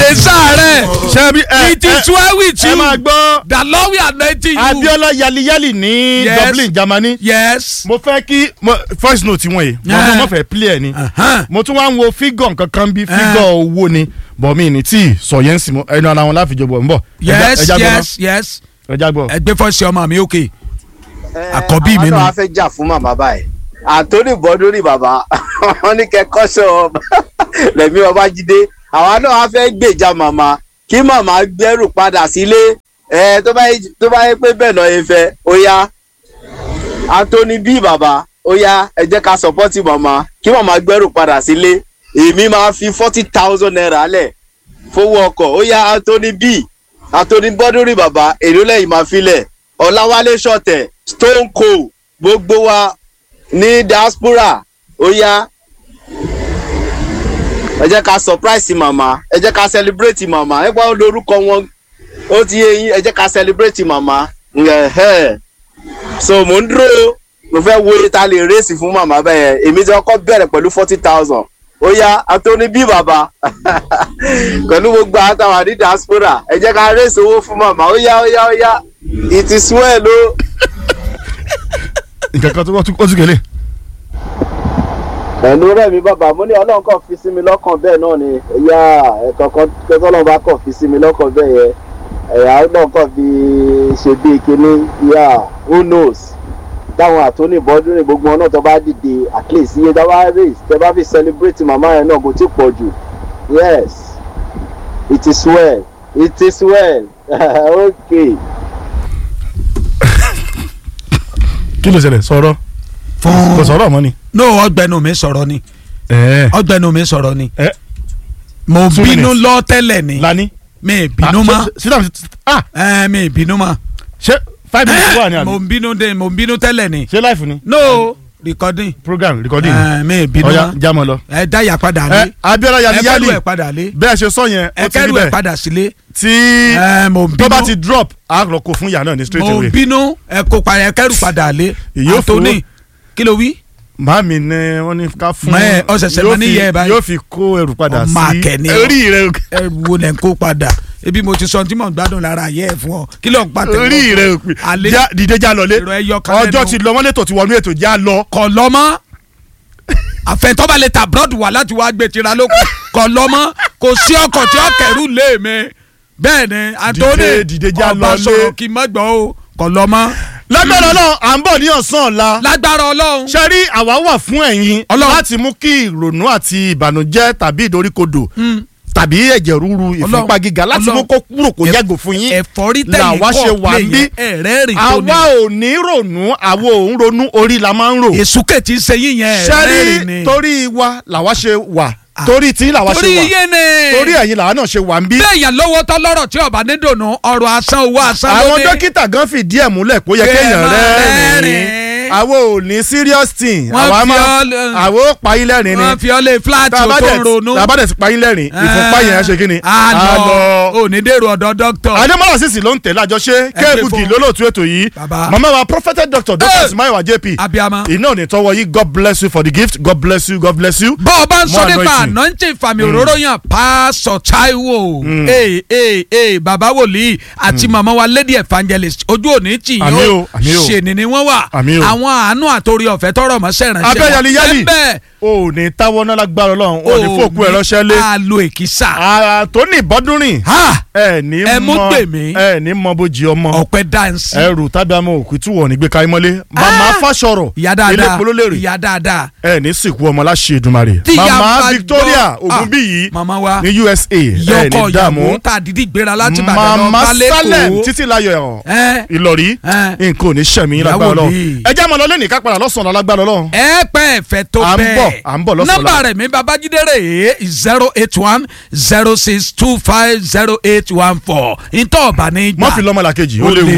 kèé sáré ṣebí ẹ it is well with ẹ máa you gbọ́ the lord will anointing you Abiola yaliyali ní Yes. Dublin Germany yes mo fẹ́ kí mo- voice note wọn yìí mo Yeah. mo fẹ́ play ẹ̀ ni Uh-huh. mo tún wá ń wo fígọ̀ nkankan bí fígọ̀ owó ni bọ̀ mí ní tí sọ yẹn sì mọ ẹnu ara wọn láfi jọ̀bọ̀ ń bọ̀ Ẹja- yes ẹja gbọ́ yes yes ná. ẹja gbọ́. ẹgbẹ́ fọ́ọ̀sì ọmọ mi òkè Àkọ́bí mi àwọn nù. náà wá fẹ́ jà fún màmá báyìí àtòní bọ́dúnrì bàbá wọn ní kẹ́kọ́sọ lẹ́mí ọbájídé àwa náà wá fẹ́ gbèjà màmá kí màmá gbẹ́rù padà sílé ẹ tó bá yẹ- tó bá yẹ pé bẹ́ẹ̀ náà yẹ fẹ́ ó yá àtòní bí bàbá ó yá ẹ jẹ́ ká sọpọ́tì màmá kí màmá gbẹ́rù padà sílé èmi máa fi forty thousand naira lẹ̀ fowó ọkọ̀ ó yá àtòní bí àtòní bọ́dúnrì bàbá èrò lẹ́yìn máa filẹ̀ ọ̀làwálé ṣọ̀tẹ̀ stone cold gbogbo wa ní diaspora ó yá ẹ jẹ́ ká surprise màmá ẹ jẹ́ ká celebrate màmá ẹ gbọ́ lórúkọ wọn ó ti yé yín ẹ jẹ́ ká celebrate màmá ẹ̀hẹ́. so mò ń dúró mo fẹ́ wo iye ta lè rèsì fún màmá bẹ́ẹ̀ èmi ti kọ́kọ́ bẹ̀rẹ̀ pẹ̀lú forty thousand ó yá àtọ́ni bí bàbá pẹ̀lú gbogbo àtàwọn ní diaspora ẹ jẹ́ ká rèsì owó fún màmá ó yá ó yá ó yá it is well o. nǹkan kan tó wọ́n tún ó tún kélé. pẹ̀lú rẹ̀ mi bàbá mo ní ọlọ́run kàn fi sí mi lọ́kàn bẹ́ẹ̀ náà ni ẹ̀yà ẹ̀kọ́ kan tọ́lọ́run bá kàn fi sí mi lọ́kàn bẹ́ẹ̀ yẹn ẹ̀yà ọlọ́run kàn fi ṣe bí kíní yà who knows táwọn àtúnì bọ́dúnrìn gbogbo wọn náà tó bá dìde at least iye tó bá raise tẹ bá fi celebrate màmá yẹn náà kò tí pọ̀ jù yes it is well it is well okay. kí ló ṣẹlẹ̀ sọ̀rọ̀ kò fún sọ̀rọ̀ mọ́ ni. no ọgbẹnu mi sọ̀rọ̀ ni ẹ̀ẹ́ ọgbẹnu mi sọ̀rọ̀ ni ẹ mo Two bínú minutes. lọ tẹ́lẹ̀ ni lani. mi bínú ma sídà ah ẹ mi bínú ma ṣé five minutes wà ní mo àná bínú de mo bínú tẹ́lẹ̀ ni ṣé life ni no recording program recording ẹ mi bínú ọ̀ya ma jámọ̀ lọ. ẹ dáyà padà ẹ lé Abiola ẹ kẹrù yaliyali ẹ padà lé bẹ́ẹ̀ ṣe sọ yẹn ẹ ó ti rí kẹrù ẹ bẹ́ẹ̀ padà sílé tí ẹ mo tó bá bínú ti drop a lọ kó fún ìyá náà ní straight mo away. bínú ẹ kó padà ẹ kẹrù padà lé Èyí ò fowó- Anthony kí ló wí màámi ní wọ́n ní ká fún Mẹ́, ọ ṣẹ̀ṣẹ̀ yóò máa ní fi- yẹ ẹ báyìí. yóò fi kó ẹrù padà Ọmọ sí akẹ́ni ọ. orí rẹ ẹ wo lẹ ń kó padà ebi mo ti sọ tí mò ń gbádùn lára ayé ẹ fún ọ kí ló ń pa tẹ̀wọ́ orí rẹ òpin alẹ́ Já- dìde já lọlé èrò ẹyọ kan ọjọ́ lẹ́nu. ti lọ wọ́n lẹ́tọ̀ ti wọnú ètò já lọ. kọ lọ́mọ́ àfẹ̀tọ́ba lè ta abroad wà láti wá gbé tira lóko kọ lọ́mọ́ kò sí ọkọ̀ tí ó kẹ̀rù lé mi bẹ́ẹ̀ ni Anthony dìde já ọba lọlé. sọ̀rọ̀ kí n má gbọ́ o kọ lọ́mọ́ lágbára náà à ń bọ̀ ní ọ̀sán ọ̀la lágbára ọlọ́run ṣe rí àwa wà fún ẹ̀yin Ọlọ́run. láti mú kí ìrònú àti ìbànújẹ́ tàbí ìdoríkodò tàbí ẹ̀jẹ̀ ríru ìfúnpá gíga láti mú kó kúrò kó Ẹ- yàgò fún yín ẹ̀fọ́rí tẹ̀yìn làwa ṣe kọ́ wà play ń bí yẹn ẹ̀rẹ́ rìn tó ní àwa ò ní rònú àwa ò ń ronú orí la máa ń rò èsúkè tí ń ṣe yín yẹn ẹ̀rẹ́ rìn ṣẹ́rí ni torí wa làwa ṣe wà torí tí làwa ṣe torí wà iye ni torí ẹ̀yin làwa náà ṣe wà ń bí. bẹ́ẹ̀ yàn lọ́wọ́ tọ́ lọ́rọ̀ tí ọba ní dùnú ọ̀rọ̀ asán owó asán ló àwọn ní. dókítà gan fìdí ẹ̀ múlẹ̀ pé ó yẹ Kẹ́ ẹ kéèyàn máa rẹ́rìn-ín rẹ́rìn-ín. àwọn ò ní serious thing Wọ́n àwa fi máa ọ́- àwọn ò pa yín lẹ́rìn ni wọ́n fi ọ́ lé fúláàtì tá a ó bá tó dẹ̀ ń ronú. tá a bá dẹ̀ ti pa yín lẹ́rìn ìfúnpá yẹn á ṣe kí ni. a lọ ò ní dèrò ọ̀dọ̀ dókítà. adémọlá sísì ló ń tẹ̀lé àjọṣe pè kéèbùkì fún- lólóòtú ètò yìí Bàbá. màmá wa propheted doctor dr Hey! ismail jp abiyama. iná ò ní tọwọ́ yìí god bless you for the gift god bless you god bless you. bọ́ ọ bá ń sọ More nípa anointing. anointing fàmì òróró yàn pásọ Táíwò ee ee ee bàbá wòlíì àti màmá wa lady evangelist ojú òní tì yín Àmín o o, àmín o. ṣèní ni wọ́n wà Àmín o. àwọn àánú àtòrí ọ̀fẹ́ tọrọ mọ́ sẹ́rànṣẹ́ Abẹ́ yali yali. bẹ́ẹ̀ o ò ní táwọ́ náà lágbára ọlọ́run o ò ní fòkú ẹ̀ ránṣẹ́ lé àlò èkìsà ara tó ní ìbọ́dúnrìn ha ẹ ní Ẹ mú mọ pè mí. ẹ ní mọ bójì ọmọ ọ̀pẹ dáǹsì ẹrù tábí àmọ òkú tí wọn ò ní gbé káyé mọ́lé màmá fàṣọrọ ìyá dáadáa elépo ló lérè ìyá dáadáa ẹ ní sìnkú ọmọ láṣẹ Èdùmàrè Tí ìyá màmá bá Victoria gbọ́- Ògúnbíyì màmá wa ní USA ẹ yọkọ ní dààmú ìyàwó tá a dídí gbéra láti Ìbàdàn lọ màmá bá Salem lẹ́kọ̀ọ́ títí láyọ̀ ẹ Ìlọrí ẹ nǹkan ò ní sẹ̀mí Ìyàwó lágbára lọ mi. ẹ já máa lọ lẹ́nìí ká padà lọ́sàn-án lágbára lọ. ẹ pẹ́ ẹ̀fẹ́ tó À ń bẹ́ẹ̀ bọ̀, à ń bọ̀ lọ́sàn-án nọ́mbà rẹ̀ mi babájídé rè é zero eight one zero six two five zero eight one four ntọ́ ọ̀bà ní gbà mọ́ fi lọ́mọ làkejì ó Ó léwu. léwu.